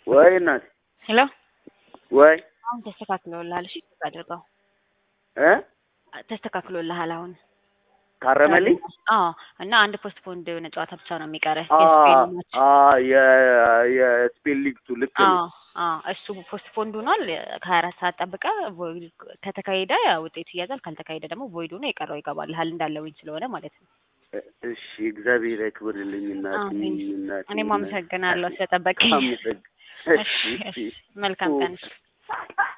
ወይ እናት ሄሎ ወይ አሁን ተስተካክሎልሃል። እሺ አድርገው እ ተስተካክሎልሃል አሁን ታረመልኝ አዎ እና አንድ ፖስት ፖንድ የሆነ ጨዋታ ብቻ ነው የሚቀረ አ የስፔን ማች አ የ- የስፔን ሊግቱ ልክ ነው። አዎ አዎ እሱ ፖስት ፖንድ ሆኗል። ከሀያ አራት ሰዓት ጠብቀ ቮይድ ከተካሄደ ውጤቱ ይያዛል፣ ካልተካሄደ ደግሞ ቮይድ ሆኖ የቀረው ይገባልሃል እንዳለውኝ ስለሆነ ማለት ነው። እሺ እግዚአብሔር ያክብርልኝ እናቴ አሜን። እናቴ እኔም እናቴ። አመሰግናለሁ ስለጠበቀኝ። አመሰግ- እሺ እሺ እሺ መልካም ቀን።